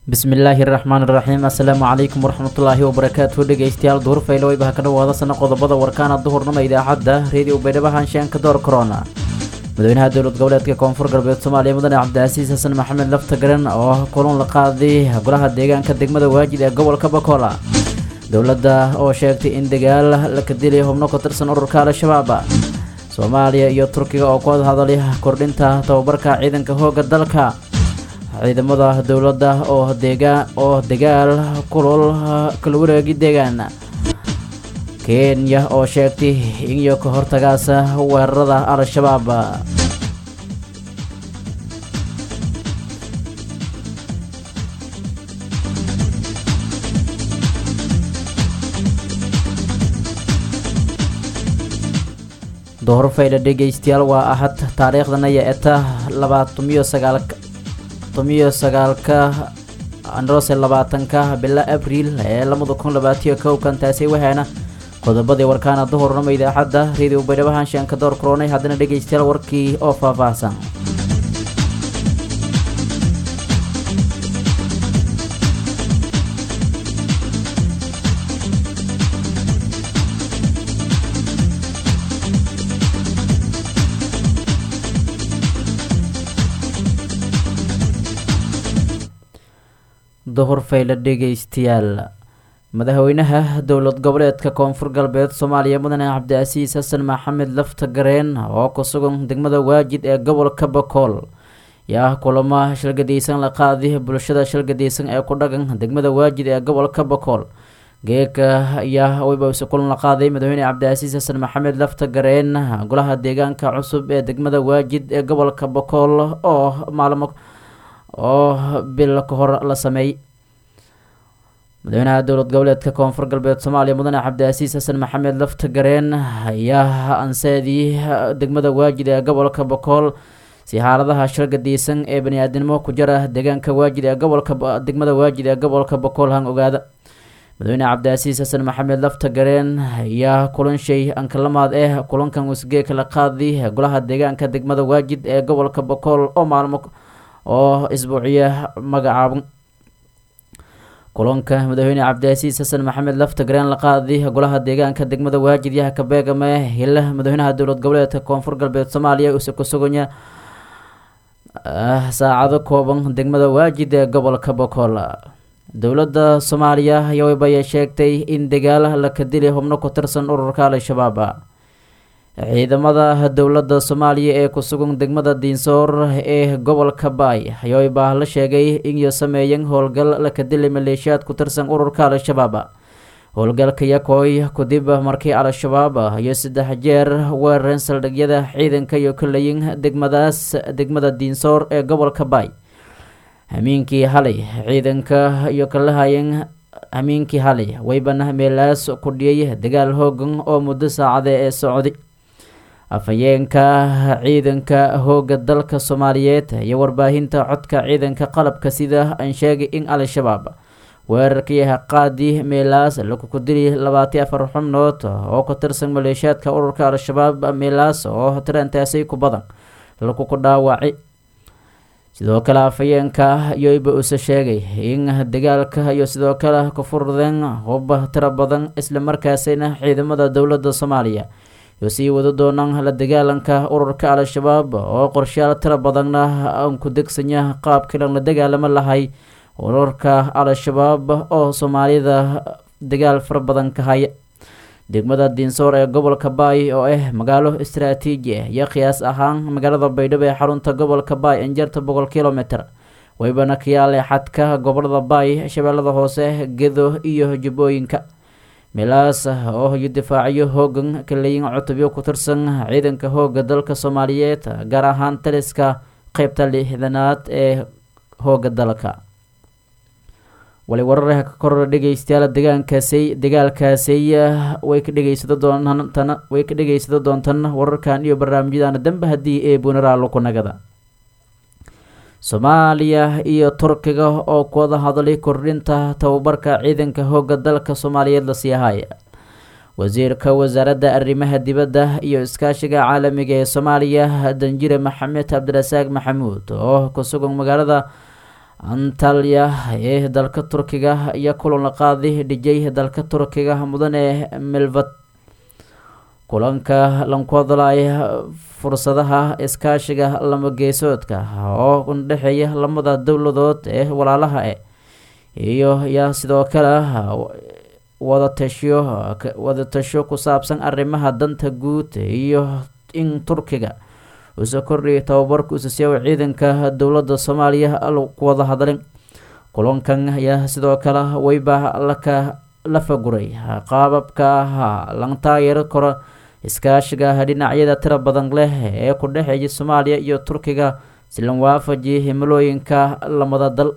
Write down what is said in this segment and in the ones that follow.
bismillaahi raxmaan iraxiim assalaamu calaykum waraxmatullaahi wabarakaatu dhegeystayaal duhur faylo waybaha ka dhawaada sana qodobada warkaana duhurnama idaacadda reediyo baydhabo haanshaanka door korona madaxweynaha dowlad goboleedka koonfur galbeed soomaaliya mudane cabdicasiis xasan maxamed laftagaran oo kulan la qaaday golaha deegaanka degmada waajid ee gobolka bakola dowladda oo sheegtay in dagaal la kadilay xubno ka tirsan ururka al-shabaab soomaaliya iyo turkiga oo ku hadalay kordhinta tababarka ciidanka hooga dalka ciidamada dowladda oo deegaan oo dagaal kulul kala wareegi deegaan kenya oo sheegtay iyo ka hortagaasa weerarada al-shabaab dohor faydha dhegeystayaal waa ahad taariikhdana iyo eta labaatumiyo sagaal tomiyo sagaalka androse labaatanka bila abriil ee labada kun labaatiyo kowkan taasi waxaana qodobadii warkaana duhurnama idaacadda reediyo baydhabo haanshaanka door koronay haddana dhegeystayaal warkii oo faahfaahsan duhur fayla dhegeystayaal madaxweynaha dowlad goboleedka koonfur galbeed soomaaliya mudane cabdicasiis xasan maxamed lafta gareen oo ku sugan degmada waajid ee gobolka bakool yaa kulamo shalgadaysan la qaaday bulshada shalgadaysan ee ku dhagan degmada waajid ee gobolka bakool geeka ayaa waybaise kulan la qaaday madaxweyne cabdicasiis xasan maxamed lafta gareen golaha deegaanka cusub ee degmada waajid ee gobolka bakool oo maalmo oo bil ka hor la sameeyey madaxweynaha dowlad goboleedka koonfur galbeed soomaaliya mudane cabdicasiis xasan maxamed lafta gareen ayaa anseedii degmada waajid ee gobolka bakool si xaaladaha shargadiysan ee bani-aadinimo ku jara deegaanka waajid ee gobolka degmada waajid ee gobolka bakool han ogaada madaxweyne cabdicasiis xasan maxamed lafta gareen ayaa kulan shay ankalamaad eh kulankan wasgeeka la qaaday golaha deegaanka degmada waajid ee gobolka bakool oo maalmo oo isbuuciya magacaaban kulanka madaxweyne cabdicasiis xasan maxamed lafta gareen la qaaday golaha deegaanka degmada waajid yaha kabeegame hila madaxweynaha dowlad goboleedka koonfur galbeed soomaaliya uuse ku suganya saacado kooban degmada waajid ee gobolka bakool dowladda soomaaliya yowbaya sheegtay in dagaal la kadilay xubno ku tirsan ururka al-shabaab ciidamada dowladda soomaaliya ee ku sugan degmada diinsoor ee gobolka baay ayoybaa la sheegay inyo sameeyan howlgal la kadilay maleeshiyaad ku tirsan ururka al-shabaab howlgalka yakooy kadib markii al-shabaab iyo saddex jeer weerareen saldhigyada ciidanka iyo kalayin degmadaas degmada diinsoor ee gobolka baay hamiinkii halay ciidanka iyo kalahayan hamiinkii halay waybana meelaas ku dhiyay dagaal hoogan oo muddo saacade ee socday afhayeenka ciidanka hooga dalka soomaaliyeed iyo warbaahinta codka ciidanka qalabka sida aan sheegay in al-shabaab weerarkii qaadi meelaas lakuku dili labaati afar xubnood oo ka tirsan maleeshiyaadka ururka al-shabaab meelaas oo tirantaasay ku badan lakuku dhaawacay sidoo kale afhayeenka yoyba use sheegay in dagaalka iyo sidoo kale ku furdeen huba tiro badan isla markaasina ciidamada dowladda soomaaliya iyo sii wada doonaan la dagaalanka ururka al-shabaab oo qorshayaal tiro badanna aan ku degsanya qaabkiilan la dagaalamo lahay ururka al-shabaab oo soomaalida dagaal fara badan ka haya degmada diinsoor ee gobolka baay oo ah magaalo istaraatiiji ah iyo qiyaas ahaan magaalada baydhabo ee xarunta gobolka baay injarta boqol kilomitr waybana kayaale xadka gobolada baay shabeellada hoose gedo iyo jubbooyinka meelaas oo iyo difaacyo hoogan kaleyin cutubyo ku tirsan ciidanka hooga dalka soomaaliyeed gaar ahaan taliska qeybta lixdanaad ee hooga dalka wali wararha ka korora dhegeystayaal degaankaasay dagaalkaasay way ka dhegeysado doontana way ka dhegeysado doontan wararkan iyo barnaamijyadana dambe haddii ee bunaraalo ku nagada soomaaliya iyo turkiga oo ku wada hadlay kordhinta tababarka ciidanka hooga dalka soomaaliyeed lasii haya wasiirka wasaaradda arrimaha dibadda iyo iskaashiga caalamiga ee soomaaliya danjire maxamed cabdirasaaq maxamuud oo ku sugan magaalada antalya ee dalka turkiga iyo kulan la qaaday dhijay dalka turkiga mudane milvad kulanka lanku hadlaya fursadaha iskaashiga lama geesoodka oo udhexeeya lamada dowladood ee walaalaha e iyo yaa sidoo kale wadatasho wadatasho ku saabsan arrimaha danta guud iyo in turkiga uuse kordhiyay tababarka usasiyawa ciidanka dowladda soomaaliya ku wada hadlin kulankan ayaa sidoo kale weyba laka la faguray qaababka lan taageero karo iskaashiga dhinacyada tira badan leh ee ku dhexeeya soomaaliya iyo turkiga si lan waafajiya himilooyinka lamada dal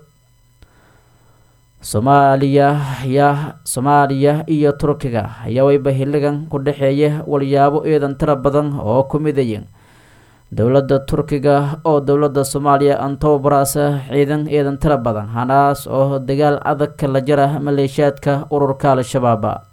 soomaaliya ya soomaaliya iyo turkiga ayaa weyba xilligan ku dhexeeya walyaabo eedan tira badan oo ku midayeen dowladda turkiga oo dowladda soomaaliya antobaraasa ciidan eedan tira badan hanaas oo dagaal adag la jara maleeshiyaadka ururka al-shabaab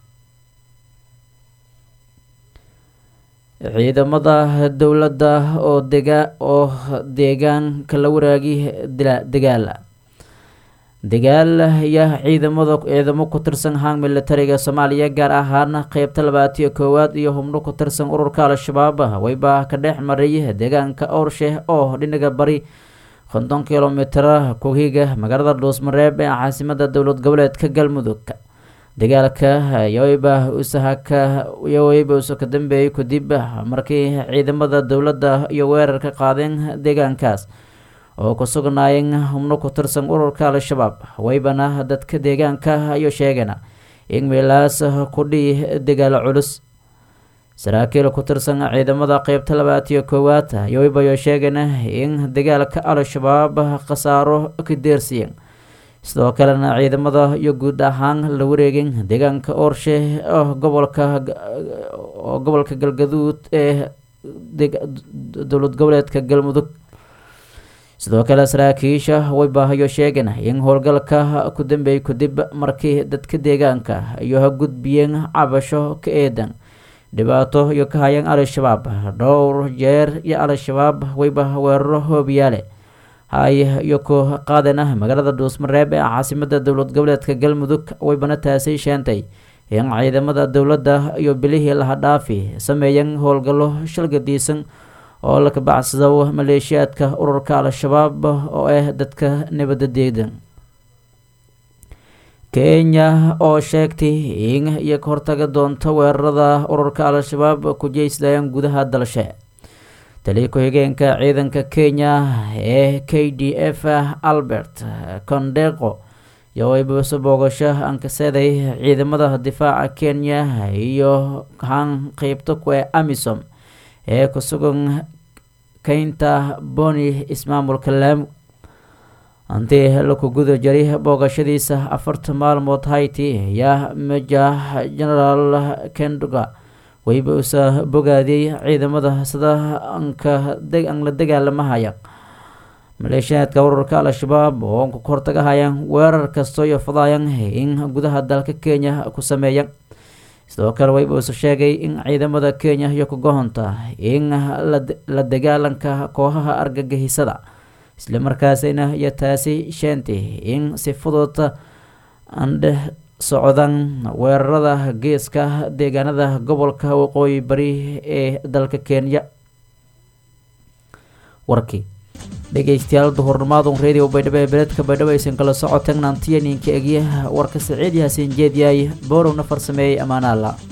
ciidamada dowladda oo dega oo deegaanka la waraagi dagaal dagaal ayaa ciidamada ciidamo ku tirsan hang militariga soomaaliya gaar ahaan qeybta labaatiyo koowaad iyo hubno ku tirsan ururka al-shabaab weyba ka dhex maray deegaanka owrshe oo dhinaga bari konton kilomitr kuhiga magaalada dhuusmareeb ee caasimada dowlad goboleedka galmudug dagaalka yoweyba usahaka yoweyba usa ka dambeeyay kadib markii ciidamada dowladda iyo weerar ka qaadeen deegaankaas oo ku sugnaayeen hubno ku tirsan ururka al-shabaab weybana dadka deegaanka ayuu sheegeen in meelaas kudhii dagaal culus saraakiil ku tirsan ciidamada qeybta labaatiyo koowaad yoweyba ayuu sheegeen in dagaalka al-shabaab khasaaro ka deersiyeen sidoo kalena ciidamada iyo guud ahaan la wareegeen deegaanka oorshe oo gobolka oo gobolka galgaduud ee dowlad goboleedka galmudug sidoo kale saraakiisha weybahayo sheegeen in howlgalka ku dambeeyay kadib markii dadka deegaanka iyo ha gudbiyeen cabasho ka eedan dhibaato iyo ka hayeen al-shabaab dhowr jeer iyo al-shabaab weyba weeraro hoobiyaale hay iyo ku qaadena magaalada dhuusmareeb ee caasimada dowlad goboleedka galmudug weybana taasi sheentay in ciidamada dowladda iyo bilihii laha dhaafi sameeyeen howlgallo shalgadiisan oo la kabacsado maleeshiyaadka ururka al-shabaab oo ah dadka nabadda deedan kenya oo sheegtay in iyo ka hortaga doonto weerarada ururka al-shabaab ku jeysdayaan gudaha dalshe taliya ku-xigeenka ciidanka kenya ee k d f albert condeqo iyo weybaso boogasho ankaseeday ciidamada difaaca kenya iyo haan qeybta ku ee amisom ee ku sugan keynta boni ismaamulka laam hantii laku guda jaray boogashadiisa afarta maalmood hayti ayaa majah genaraal kenduga weyba usa bogaadiyey ciidamada sida anka an la dagaalamahaya maleeshiyaadka ururka al-shabaab oo ku hortagahayaan weerar kastoo iyo fadaayan in gudaha dalka kenya ku sameeya sidoo kale weyba usa sheegay in ciidamada kenya iyo ku gohonta in la dagaalanka kooxaha argagixiisada islamarkaasina iyo taasi sheentay in si fudud andhe socdaan weerarada geeska deegaanada gobolka waqooyi bari ee dalka kenya warkii dhegeystayaal duhurnimaadun radio baydhabo ee beledka baydhabo aysan kala socoteen naantiya ninka egyaha warka saciid yaasiin jeedyaay boorowna farsameeyey ammaanaalla